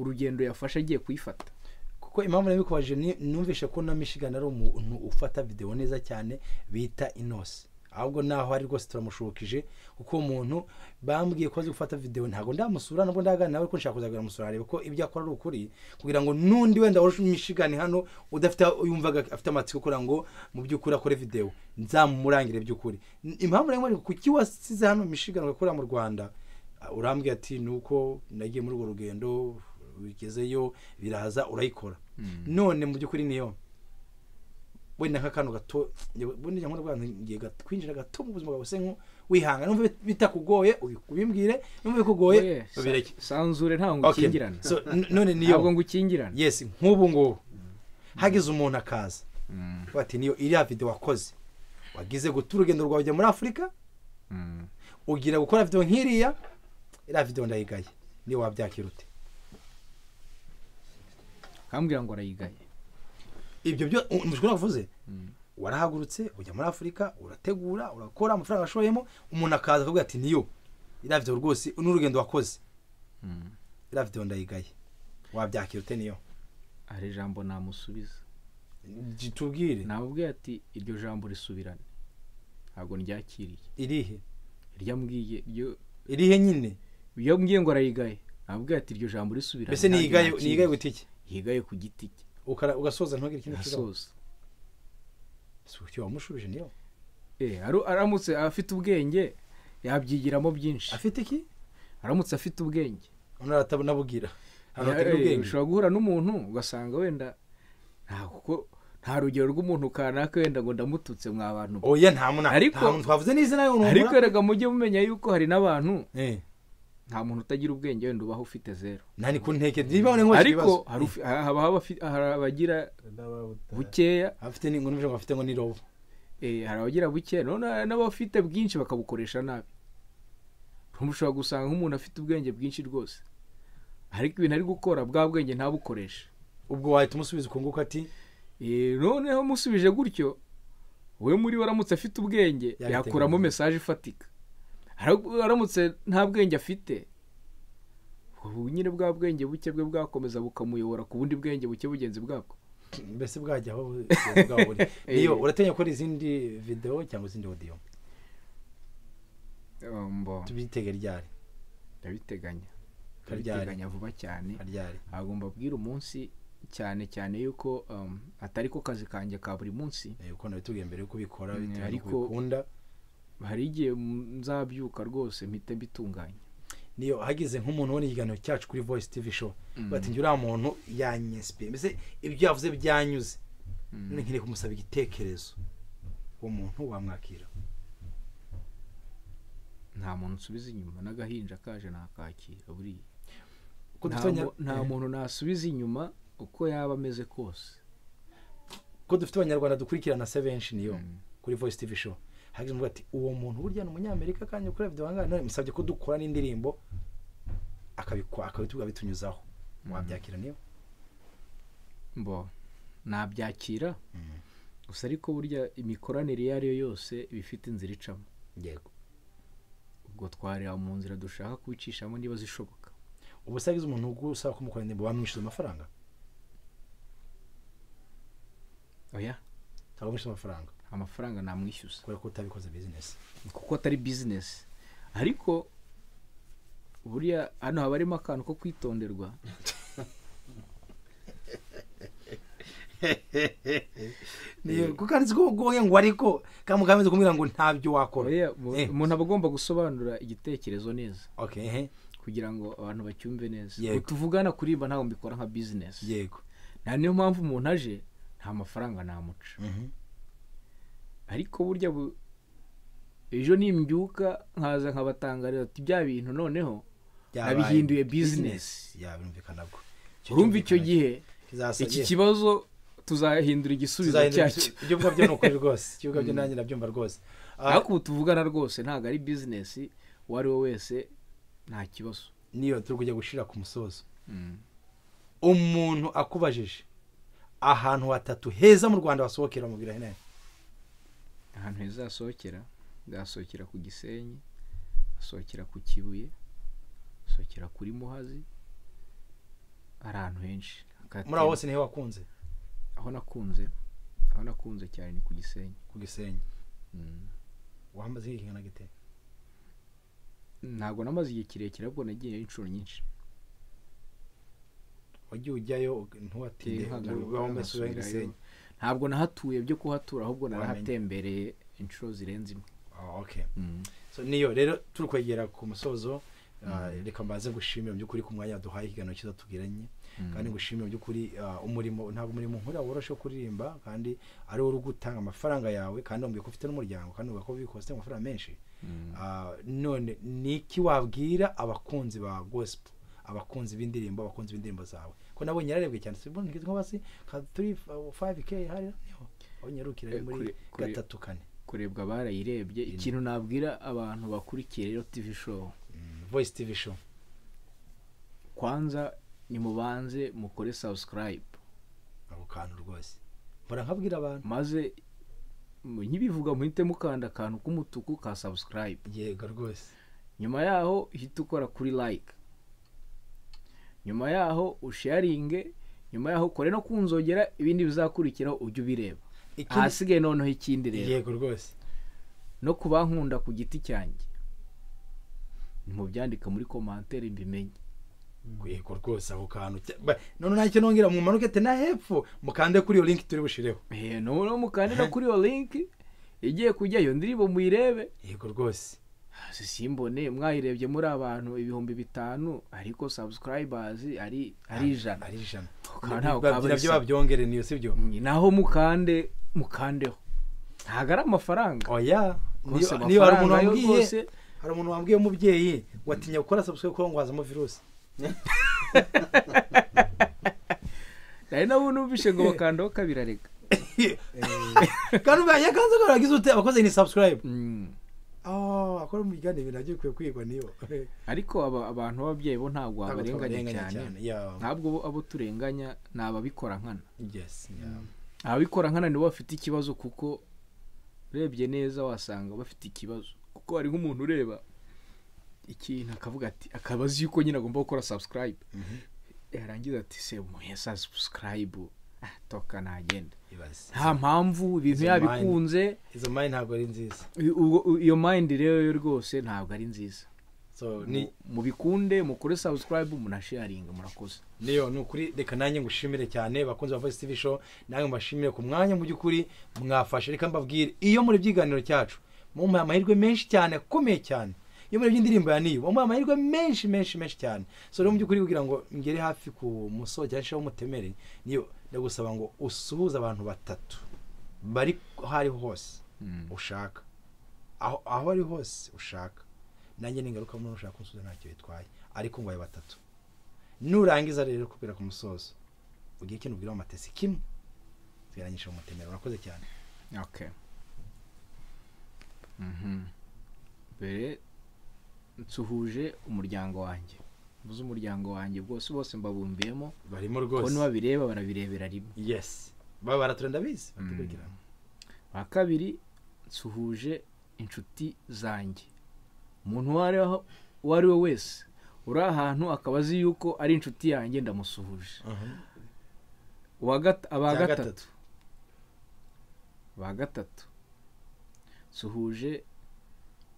urugendo yafashe agiye kuyifata kuko impamvu nabikubaje ni numvishe ko na michigan ari umuntu ufata video neza cyane bita inose ahubwo naho ari rwose turamushukije kuko uwo muntu bambwiye ko azi gufata video ntabwo ndamusura nubwo ndaganira nawe ko nshaka kuzagera musura areba ko ibyo akora ari ukuri kugira ngo nundi wenda wari michigan hano udafite yumvaga afite amatsiko kugira ngo mu by'ukuri akore video nzamurangire by'ukuri impamvu rero nkomeje kuki wasize hano michigan ugakorera mu rwanda urambwira ati ni uko nagiye muri urwo rugendo bigezeyo biraza urayikora none mu by'ukuri niyo wenda nk'akantu gato wenda njya nk'urwanda ngiye gat- kwinjira gato mu buzima bwawe se nko wihanga numva bit- bitakugoye ubi- ubimbwire numva bikugoye Oye, sa- babireke sanzure ntabwo Okay. ngukingirana So, n- none niyo ntabwo ngukingirana yes nk'ubu ngubu hagize umuntu akaza Mm, bati niyo iriya video wakoze wagize guta urugendo rwawe ujya muri afurika mm. ugira gukora video nk'iriya iriya video ndayigaye niyo wabyakira ute kambwira ngo arayigaye ibyo byo mushobora kuvuze Mm. warahagurutse ujya muri afurika urategura urakora amafaranga ashoyemo umuntu akaza akavuga ati niyo iriya video rwose n'urugendo wakoze Mm. iriya video ndayigaye wabyakira ute niyo hari ijambo namusubiza Gi- tubwire namubwiye ati iryo jambo risubirane ntabwo ryakiriye irihe ryambwiye iryo irihe nyine iyo mbwiye ngo arayigaye namubwiye ati iryo jambo risubirane mbese ntabwo niyigaye nakiriye." niyigaye gute iki yigaye ku giti cye Ukara- ugasoza ntugire ikindi kibazo asoza Si icyo wamushubije niyo Eh, aru- aramutse afite ubwenge yabyigiramo byinshi afite iki aramutse afite ubwenge none aratabonabubwira Eh, hagati eh, n'ubwenge ushobora guhura n'umuntu ugasanga wenda nta kuko nta rugero rw'umuntu kanaka wenda ngo ndamututse mwa bantu be." oya nta muntu nta Ariko- muntu twavuze n'izina y'umuntu ariko erega mujye mumenya yuko hari n'abantu Eh, nta muntu utagira ubwenge wenda ubaho ufite zeru nta ni ku ntege niba ni nk'uwagira ariko ibibazo hari ufi- ha- haba habafi- hari abagira bukeya afite ni ngo n'ibyo bafite ngo ni robo eh, hari abagira bukeya none hari n'abafite bwinshi bakabukoresha nabi Urumva ushobora gusanga nk'umuntu afite ubwenge bwinshi rwose ariko ibintu ari gukora bwa bwenge ntabukoreshe ubwo wahita umusubiza ukunguka ati Eh, noneho musubije gutyo we muri we aramutse afite ubwenge Yabiteguye. yakuramo mesaje ifatika Ara- aramutse nta bwenge afite ubu nyine bwa bwenge buke bwe bwakomeza bukamuyobora ku bundi bwenge buke bugenzi bwabwo mbese bwajya aho bwaburi iyo urateganya gukora izindi videwo cyangwa izindi odiyo Umbo, tubyitege ryari ndabiteganya Karyari. ndabiteganya vuba cyane karyari agomba abwira umunsi cyane cyane yuko um, atari ko kazi kanjye ka buri munsi Eh, uko nabitubwiye mbere yuko ubikora Mm, bitewe ariko- n'uko ubikunda hari igihe mm, nzabyuka rwose mpite mbitunganya niyo hagize nk'umuntu ubona ikiganiro cyacu kuri voice tv show Mm. bati njye uriya muntu yanyesipiye mbese ibyo yavuze byanyuze Mm. none nkeneye kumusaba igitekerezo uwo muntu wamwakira nta muntu nsubiza inyuma n'agahinja kaje nakakira buriya Uko Nta dufitanye- mu- nta muntu nasubiza inyuma uko yaba ameze kose ko dufite abanyarwanda dukurikirana sevenshi niyo Mm. kuri voice tv show hagize umuntu ati uwo muntu burya ni umunyamerika kandi ukora video wangana none musabye ko dukora n'indirimbo akabikwa akabituga bitunyuzaho wabyakira niyo mbo nabyakira Mm. gusa ariko burya imikoranire iyo ari yo yose iba ifite inzira icamo yego ubwo twareba mu nzira dushaka kubicishamo niba zishoboka ubu se hagize umuntu ugusaba kumukora indirimbo bamwishyuza amafaranga oya ntabwo mwishyuza amafaranga amafaranga namwishyuza kubera ko utabikoze bizinesi kuko atari bizinesi ariko buriya hano haba harimo akantu ko kwitonderwa kuko handitse ko ugoye ngo ariko kandi muganga amaze kumbwira ngo ntabyo wakora oya mu- Eh. umuntu aba agomba gusobanura igitekerezo neza okay ehe, kugira ngo abantu bacyumve neza Yego. ubu tuvugana kuririmba ntabwo mbikora nka bizinesi yego nta niyo mpamvu umuntu aje nta mafaranga namuca Mhm. ariko burya bu ejo nimbyuka nkaza nkabatangarira ati bya bintu noneho Byabaye nabihinduye business. bizinesi ya birumvikana bwo urumva icyo gihe kizasa- iki yeah. kibazo tuzahindura igisubizo Tuzahindura cyacyo ibyo- ibyo mvuga byo ni ukuri rwose ibyo mvuga byo nanjye nabyumva rwose Ah, ariko ubu tuvugana rwose ntabwo ari bizinesi uwo ari we wese nta kibazo niyo turi kujya gushira ku musozo Mm. umuntu akubajije ahantu hatatu heza mu rwanda wasohokera umubiri hene ahantu heza hasohokera bwasohokera ku gisenyi hasohokera ku kibuye hasohokera kuri muhazi ari ahantu henshi Hakatema- muri abo hose niho wakunze aho nakunze aho nakunze cyane ni ku gisenyi ku gisenyi Mm. wamaze igihe kingana gite ntabwo namaze igihe kirekire ahubwo nagiyeyo inshuro nyinshi wagiye ujyayo ntuwatinde Ntihagaruka, uba wambaye isura nasubirayo. y'igisenyi ntabwo nahatuye byo kuhatura ahubwo Wamenye. narahatembereye inshuro zirenze imwe Ah, okay So, niyo rero turi kwegera ku musozo ah, reka mbanze gushimira mu by'ukuri ku mwanya duhaye ikiganiro cyiza tubwiranye Mm. kandi gushimira mu by'ukuri ah, umurimo ntabwo umurimo nkora woroshe wo kuririmba kandi ari wo uri gutanga amafaranga yawe kandi wambwiye ko ufite n'umuryango kandi ubwo ko bikoze amafaranga menshi Mm. Ah, none ni iki wabwira abakunzi ba gospel abakunzi b'indirimbo abakunzi b'indirimbo zawe ko nabo nyararebwe cyane sibwo nkitwa nko basi ka 3 5k hari niho aho nyarukira ari Eh, muri kuri- kuri- gatatu kane kurebwa barayirebye ikintu nabwira abantu bakurikiye rero tivi show Mm, voice tv show kwanza nimubanze mukore subscribe ako kantu rwose mpora nkabwira abantu maze mu- nkibivuga muhite mukanda akantu k'umutuku ka subscribe yego rwose nyuma yaho uhite ukora kuri like nyuma yaho usharinge nyuma yaho ukore no kunzogera ibindi bizakurikiraho ujye ubireba Ikindi- ahasigaye noneho ikindi rero yego rwose no ku bankunda ku giti cyanjye ntimubyandika muri komantere mbimenye yego rwose ako kantu cya- ba- none ntacyo nongera mumanuke ati na hepfo mukande kuri iyo linki turi bushireho Eh, noneho mukande no kuri iyo linki igiye kujyayo ndirimbo muyirebe yego rwose si simbone mwayirebye muri abantu ibihumbi bitanu ariko subscribers ari ari ijana ari ijana Ukaba ntawe ukaba babyina byo bisa. babyongere niyo sibyo Mm, naho mukande mukandeho ntabwo ari amafaranga oya rwose niyo hari umuntu amafaranga yo wambwiye rwose hari umuntu wambwiye umubyeyi watinya gukora subscribe kuko ngo hazamo virusi hari n'abo numvishe ngo bakandaho kabiri arega kandi ubaye akanzu karagize ute abakoze ni subscribe Mm. oh akora umugani ibintu nabyo bikwiye kwigwa niyo ariko aba- abantu b'ababyeyi bo ntabwo Ntabwo babarenganya twabarenganya cyane yeah. ntabwo bo- abo turenganya ni ababikora nkana yes yeah. ababikora nkana nibo bafite ikibazo kuko urebye neza wasanga bafite ikibazo kuko hari nk'umuntu ureba ikintu akavuga ati akaba azi yuko nyine agomba gukora subscribe yarangiza ati se umuhe subscribe Ah, toka nagenda Ibaze. nta mpamvu ibintu Izo yabikunze izo mari ntabwo ari nziza i- ubwo- u- iyo mind rero yo rwose ntabwo ari nziza so ni Mu- mubikunde mukore subscribe munasharinga murakoze niyo ni ukuri reka nanjye ngushimire cyane bakunzi ba voice tv show nanjye mbashimire ku mwanya mu by'ukuri mwafashe reka mbabwire iyo muri byiganiro cyacu mumuhaye amahirwe menshi cyane akomeye cyane iyo muri by'indirimbo ya niyo mumuhaye amahirwe menshi menshi menshi cyane so rero mu by'ukuri kugira ngo ngere hafi ku musozo cyangwa se aho umutemere niyo ndagusaba ngo usuhuze abantu batatu bari aho ariho hose ushaka aho aho ari hose ushaka nanjye ningaruka muri ushaka kunsubiza ntacyo bitwaye ariko ngo ayo batatu nurangiza rero kubera ku musozo ugiye ikintu ubwira amatesi kimwe tugeranyije mu mutemero urakoze cyane okay Mhm. mbere nsuhuje umuryango wanjye mvuze umuryango wanjye bwose bose mbabumbiyemo barimo bo rwose nibabireba barabirebera rimwe yes baba baratura ndabizi batukurikirana ba kabiri nsuhuje inshuti zanjye umuntu uwo ari aho- uwo ari we wese uri ahantu akaba azi yuko ari inshuti yanjye ndamusuhuje uwa gata- aba Cya gatatu ba gatatu suhuje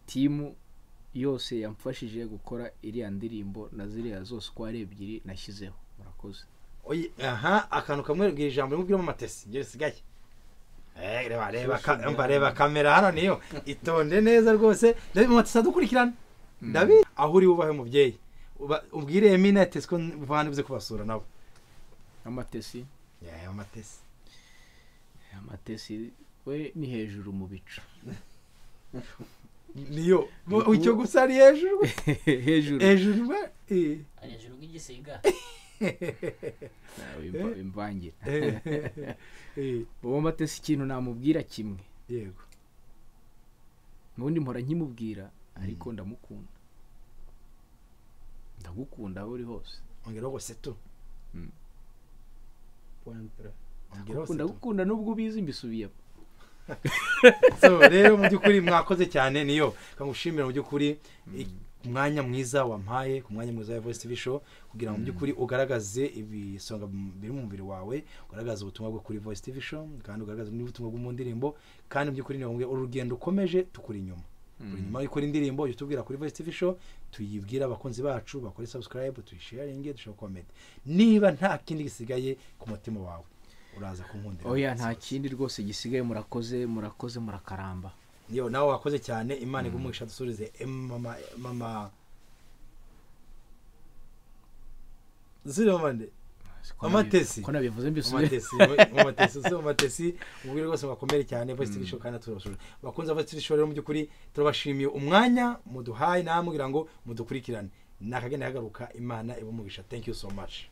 timu yose yamfashije gukora iriya ndirimbo na ziriya zose uko ari ebyiri nashyizeho murakoze Oye, aha akantu kamwe ubwira ijambo rimwe ubwiramo amatesi ibyo bisigaye Eh, reba reba ka- mba reba kamera hano niyo itonde neza rwose ndabizi amatesi adukurikirana ndabizi aho uri wubahe umubyeyi Uba- ubwire emina atesi ko bandi uze kubasura nabo amatesi Yeah, amatesi amatesi we ni hejuru mu bicu niyo Mu- icyo gusa ari hejuru hejuru hejuru we eh. ari hejuru bw'igisiga Nawe imva- imvangira Eh, eh, uwo matesi ikintu namubwira kimwe yego ubundi mpora nkimubwira ariko ndamukunda ndagukunda aho uri hose ongeraho ngo seto Mm. ongeraho seto ndagukunda nubwo ubizi mbisubiyemo so rero mu by'ukuri mwakoze cyane niyo kamushimira mu by'ukuri i- ku mwanya mwiza wampaye ku mwanya mwiza wa voice tv show kugira ngo mu by'ukuri ugaragaze ibisonga m- biri mu mubiri wawe ugaragaze ubutumwa bwo kuri voice tv show kandi ugaragaze n'ubutumwa bwo mu ndirimbo kandi mu by'ukuri niyo uru rugendo ukomeje tukuri inyuma buri nyuma y'ukora indirimbo jya utubwira kuri voice tv show tuyibwira abakunzi bacu bakore subscribe tuyisharinge dushaka comment niba nta kindi gisigaye ku mutima wawe uraza kunkundira oya nta kindi rwose gisigaye murakoze murakoze murakaramba yo nawe wakoze cyane imana igumugisha dusubize em, mama mama ziri mama nde Ko Amatesi. nabi- ko nabivuze mbisubiye amatesi amatesi uzi amatesi ubwire rwose mwakomere cyane voice tv show kandi turabasura bakunze voice tv show rero mu by'ukuri turabashimiye umwanya muduhaye namwe kugira ngo mudukurikirane nakagenda kagaruka imana ibumugisha thank you so much